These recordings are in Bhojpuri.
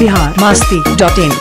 बिहार मास्ती डॉट इन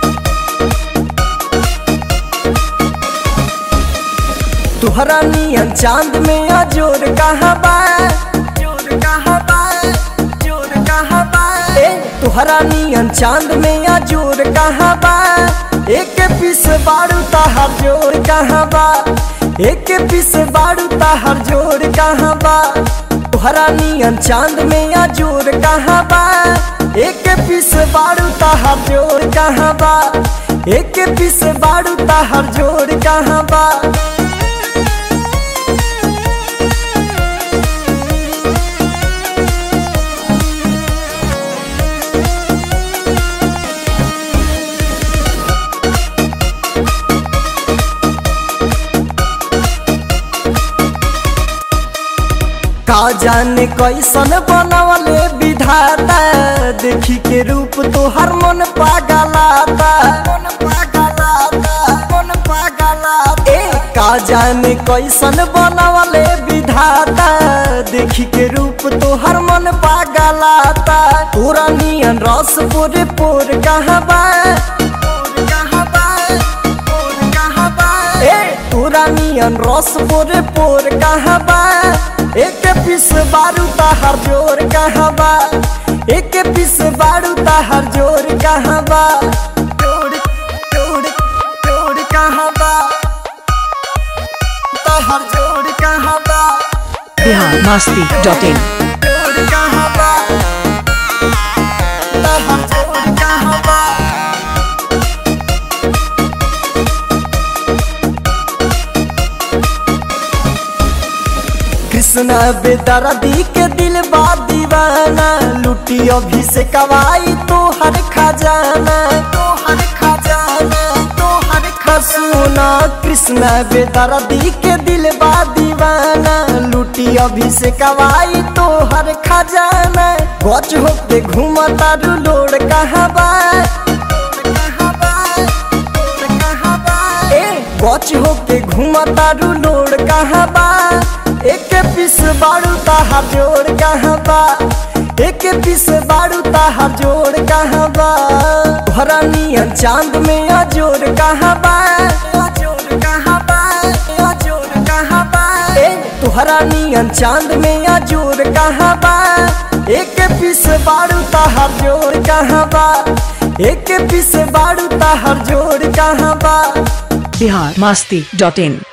तुहरा नियन चांद में अजोर कहाँ बा जोर कहाँ बा जोर कहाँ बा ए तुहरा नियन चांद में अजोर कहाँ बा एक पीस बारू तहार जोर कहाँ बा एक पीस बारू तहार जोर कहाँ बा तुहरा नियन चांद में अजोर कहाँ बा एक पीस बारू तहार जोर कहाँ बा एक पीस बारू तहार जोर कहाँ बा का जाने कैसन बनवले विधाता देखी के रूप तोहर मन पागलाता मन पागलाता मन पागलाता ए का जाने कैसन बनवले विधाता देखी के रूप तोहर मन पागलाता तोरा नियन रस पोरे पोर कहाँ बा कहाँ बा कहाँ बा ए तोरा नियन रस पोरे पोर कहाँ बा एक पीस बारू तहार जोर कहाँ बा एक पीस बारू तहार जोर कहाँ बा जोर जोर जोर कहाँ बा तहार जोर कहाँ बा बिहार मास्ती डॉट इन जोर कहाँ बा तहार जोर कहाँ बा कृष्णा बेदर्दी के दिल बा दीवाना लुटी अभी से कवाई तो हर खजाना तो हर खजाना तो हर खसुना कृष्णा बेदर्दी के दिल बा दीवाना लुटी अभी से कवाई तो हर खजाना गच होते घूमता लोड कहाँ बा कहाँ बा कहाँ बा ए गच होके घूमता लोड कहाँ बा एक पीस बारू ताहार जोड़ कहाँ बा एक पीस बारू ताहार जोड़ कहाँ बा भरा नियन चांद में अजोर कहाँ बा अजोर कहाँ बा अजोर कहाँ बा ए तुहरा नियन चांद में अजोर कहाँ बा एक पीस बारू ताहार जोड़ कहाँ बा एक पीस बारू ताहार जोड़ कहाँ बा बिहार मास्ती डॉट इन